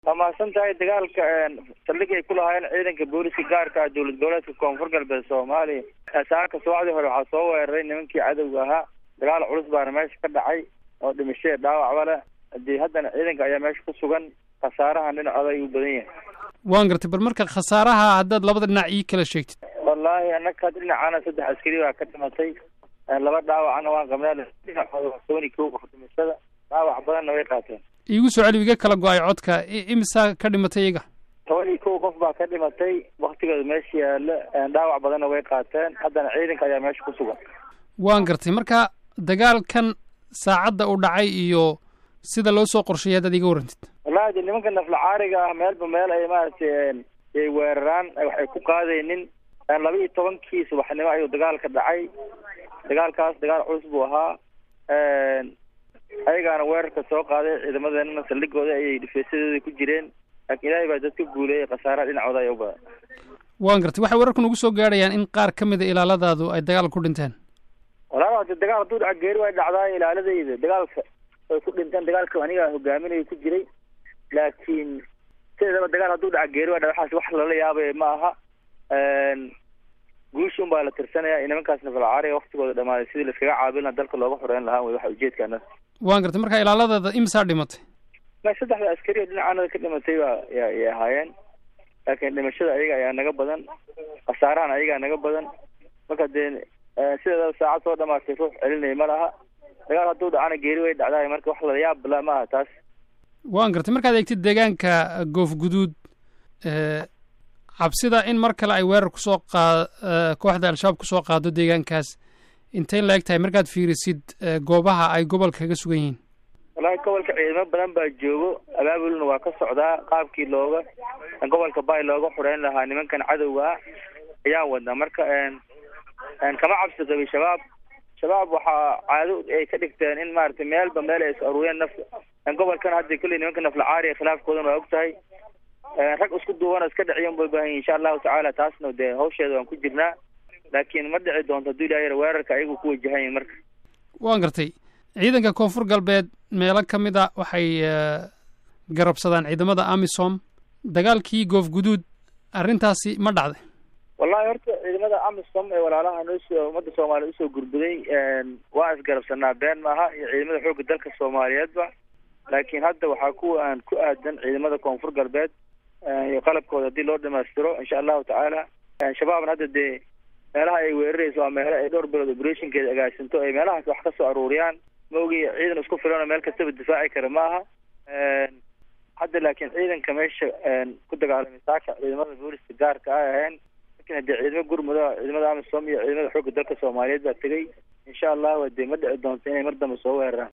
waa mahadsan tahay dagaalka saldhig ay ku lahaayeen ciidanka booliska gaarka ah dowlad goboleedka koonfur galbeed soomaaliya saaka subaxdii hore waxaa soo weeraray nimankii cadowga ahaa dagaal culus baana meesha ka dhacay oo dhimashada dhaawacba leh hadii haddana ciidanka ayaa meesha ku sugan khasaarahan dhinacooda ayuu badan yahay waan gartay bal marka khasaaraha haddaad labada dhinac ii kala sheegtid wallaahi anaka dhinacana saddex askari baa ka dhimatay laba dhaawacana waan qabnaa dhinacooda waa toban iyo kow qof dhimashada dhaawac badanna way qaateen iigu soo celi iga kala go-ay codka imisaa ka dhimatay iyaga toban iyo kow qof baa ka dhimatay waktigooda meesha yaalo dhaawac badanna way qaateen haddana ciidanka ayaa meesha ku sugan waan gartay marka dagaalkan saacadda u dhacay iyo sida loo soo qorsheeyay haddaad iga warrantid wallahi de nimanka naflacaariga ah meelba meel ay maaragtay ay weeraraan waxay ku qaadaynin laba iyo tobankii subaxnimo ayuu dagaalka dhacay dagaalkaas dagaal culus buu ahaa ayagaana weerarka soo qaaday ciidamadeenana saldhigooda ayay dhifeesadooda ku jireen laakiin ilaahay baa dadka guuleeyay khasaaraha dhinacooda ay u badan waan gartay waxay wararku nagu soo gaadhayaan in qaar ka mid a ilaaladaadu ay dagaal ku dhinteen walaal hade dagaal hadduu dhaca geeri way dhacdaa ilaaladayda dagaalka way ku dhinteen dagaalka aniga hogaaminayo ku jiray laakiin sideedaba dagaal hadduu dhaca geeri way dhaca waxaas wax lala yaabay ma aha guushi un baa la tirsanaya nimankaas nafalcaariga waktigooda dhamaaday sidii laiskaga caabin laha dalka looga xoreyn lahaa way waxa ujeedkaana waan gartay marka ilaaladaada imisaa dhimatay ma saddexda askari oo dhinacaanada ka dhimatay baa yay ahaayeen laakiin dhimashada ayaga ayaa naga badan khasaarahan ayagaa naga badan marka dee sideedaba saacad soo dhamaatay ruux celinaya ma laha dagaal hadduu dhacana geeri way dhacdaay marka wax lala yaab la ma aha taas waan gartay markaad eegtid deegaanka goof guduud cabsida in mar kale ay weerar kusoo qaa kooxda al-shabaab kusoo qaado deegaankaas intay la eg tahay markaad fiirisid goobaha ay gobolka kaga sugan yihiin wallahi gobolka ciidamo badan baa joogo abaabulna waa ka socdaa qaabkii looga gobolka bay looga xoreyn lahaa nimankan cadowga ah ayaan wadnaa marka kama cabsi qabin shabaab shabaab waxaa caado ay ka dhigteen in maaragtay meelba meel ay is aruuriyeen naf gobolkan hadda kolley nimanka naflacaariga khilaafkoodan waa og tahay rag isku duubana iska dhiciyan bay baahan yihin insha allahu tacaala taasna dee hawsheeda waan ku jirnaa laakiin ma dhici doonto hadduu ilaah yara weerarka ayagu ku wajahan yihin marka waan gartay ciidanka koonfur galbeed meelo ka mid a waxay garabsadaan ciidamada amisom dagaalkii goof guduud arrintaasi ma dhacday wallahi horta ciidamada amisom ee walaalaha noosoo ummadda soomaaliya usoo gurbuday waan isgarabsanaa been maaha iyo ciidamada xoogga dalka soomaaliyeedba laakiin hadda waxaa kuwa aan ku aadan ciidamada koonfur galbeed iyo qalabkooda haddii loo dhamaystiro insha allahu tacaala shabaabna hadda dee meelaha ay weerarayso waa meelo ay dhowr bilood operationkeeda agaasinto ay meelahaas wax ka soo aruuriyaan ma ogi ciidan isku filan oo meel kastaba difaaci kara ma aha hadda laakiin ciidanka meesha ku dagaalamay saaka ciidamada booliska gaarka ay ahayn lakin haddii ciidamo gurmuda ciidamada amisom iyo ciidamada xoogga dalka soomaaliyeed baa tegay insha allahu dee ma dhici doonto inay mar dambe soo weeraraan